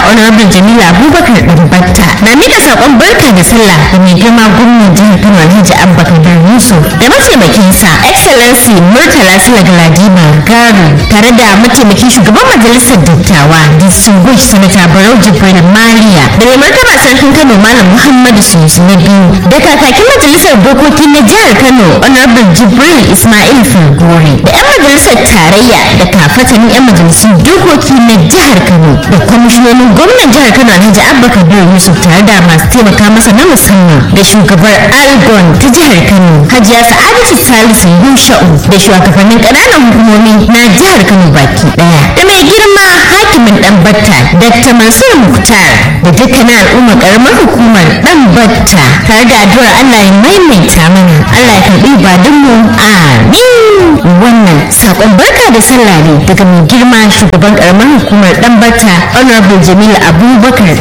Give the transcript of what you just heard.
honorable jamila abubakar ɗanbatta na mika saƙon barka da sallah da mai girma gwamnan jihar kano alhaji abba kabir yusuf da mataimakinsa excellency murtala sila galadima garu tare da mataimakin shugaban majalisar dattawa distinguished senator barau jibril maliya da mai martaba sarkin kano malam muhammadu sunusu na biyu da kakakin majalisar dokoki na jihar kano honorable jibril ismail falgore da 'yan majalisar tarayya da kafatanin 'yan majalisun dokoki na jihar kano da kwamishinonin gwamnan jihar kano alhaji abba kabir yusuf tare da masu taimaka masa na musamman da shugabar algon ta jihar kano hajiya sa'adatu salisu yusha'u da shugabannin ƙananan hukumomi na jihar kano baki daya da mai girma hakimin dan batta dr mansur muktar da dukkanin al'umma karamar hukumar dan batta tare da addu'ar allah ya maimaita mana allah ya karbi ibadunmu amin wannan sakon barka da sallah ne daga mai girma shugaban karamar hukumar dan batta honorable jamil abubakar